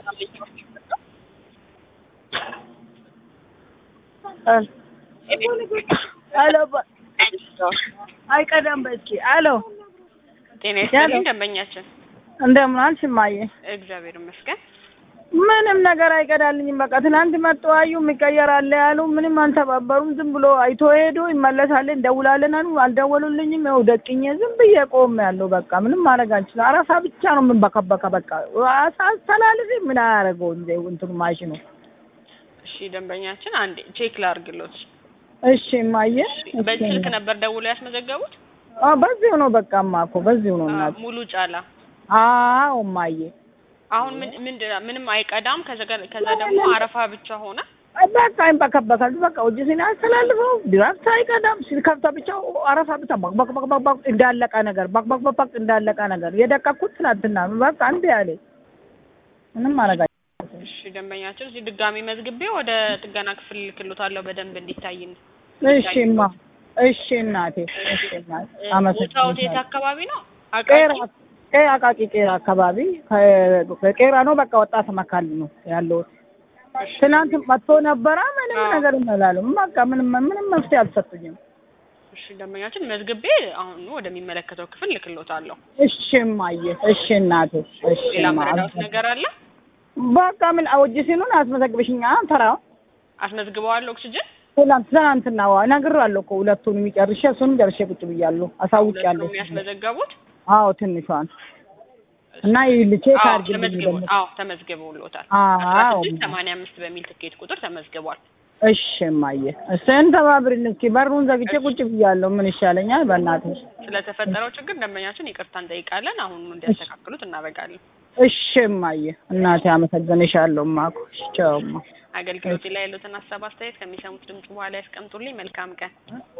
ሄሎ አይቀዳም በእስኪ ሄሎ ጤና ይስጥልኝ ደንበኛችን። እንደምን ዋልሽ እማዬ? እግዚአብሔር ይመስገን። ምንም ነገር አይቀዳልኝም። በቃ ትናንት መጡ አዩ የሚቀየር አለ ያሉ ምንም አልተባበሩም። ዝም ብሎ አይቶ ሄዶ ይመለሳለን እንደውላለን አሉ። አልደወሉልኝም። ይኸው ደቅኜ ዝም ብዬ ቆም ያለው በቃ ምንም ማድረግ አልችልም። አረፋ ብቻ ነው የምንበከበከ በቃ አስተላልፊ ምን አያደርገው እንደ እንትኑ ማሽኑ። እሺ ደንበኛችን አንዴ ቼክ ላርግሎት። እሺ እማዬ። በዚህ ስልክ ነበር ደውለው ያስመዘገቡት? አዎ በዚሁ ነው በቃ እማ እኮ በዚሁ ነው እናት። ሙሉ ጫላ። አዎ እማዬ። አሁን ምን ምንድን ምንም አይቀዳም። ከዛ ጋር- ከዛ ደግሞ አረፋ ብቻ ሆነ። በቃ ይንበከበካል። በቃ እጅ ሲና ያስተላልፈው ድራፍት አይቀዳም። ሲከፍታ ብቻ አረፋ ብቻ ባክ ባክ ባክ ባክ ባክ እንዳለቀ ነገር ባክ ባክ ባክ ባክ እንዳለቀ ነገር የደቀኩት ትናንትና በቃ አንድ ያለ ምንም ማድረግ አይቻልም። እሺ ደንበኛችን እዚህ ድጋሚ መዝግቤ ወደ ጥገና ክፍል ልክሎታለሁ በደንብ እንዲታይ ነው። እሺማ እሺ እናቴ እሺ እናቴ ቦታው የት አመሰግናለሁ። አካባቢ ነው? ቄራ አቃቂ ቄራ አቃቂ ቄራ አካባቢ ከቄራ ነው በቃ ወጣት መካል ነው ያለሁት። ትናንት መጥቶ ነበረ ምንም አዎ። ነገር ይመላሉ በቃ ምንም ምንም መፍትሄ አልሰጡኝም። እሺ ደንበኛችን መዝግቤ አሁን ወደሚመለከተው ክፍል ልክሎታለሁ። እሺ እማዬ እሺ እናቴ እሺ ሌላ እማ፣ መረዳት ነገር አለ? በቃ ምን አውጅ ሲኑን አስመዘግበሽኛ ተራው አስመዝግበዋል ኦክሲጅን ትናንት ትናንትና ዋ እነግርሃለሁ እኮ ሁለቱንም ጨርሼ እሱንም ጨርሼ ቁጭ ብያለሁ አሳውቂያለሁ። ሁለቱም ያስመዘገቡት አዎ ትንሿን እና ይኸውልህ ቼክ አዎ አድርግልኝ ተመዝግቦ ደግሞ አዎ ተመዝግበውሎታል። አዎ ስድስት ሰማንያ አምስት በሚል ትኬት ቁጥር ተመዝግቧል። እሺ እማዬ እሱን ተባብሪን እስኪ በሩን ዘግቼ ቁጭ ብያለሁ ምን ይሻለኛል በእናትሽ ስለተፈጠረው ችግር ደንበኛችን ይቅርታ እንጠይቃለን። አሁን እንዲያስተካክሉት እናደርጋለን። እሺ እማዬ እናቴ አመሰግንሻለሁ እማኮ እሺ ቻው እማ አገልግሎት ላይ ያሉትን ሀሳብ አስተያየት ከሚሰሙት ድምጽ በኋላ ያስቀምጡልኝ። መልካም ቀን።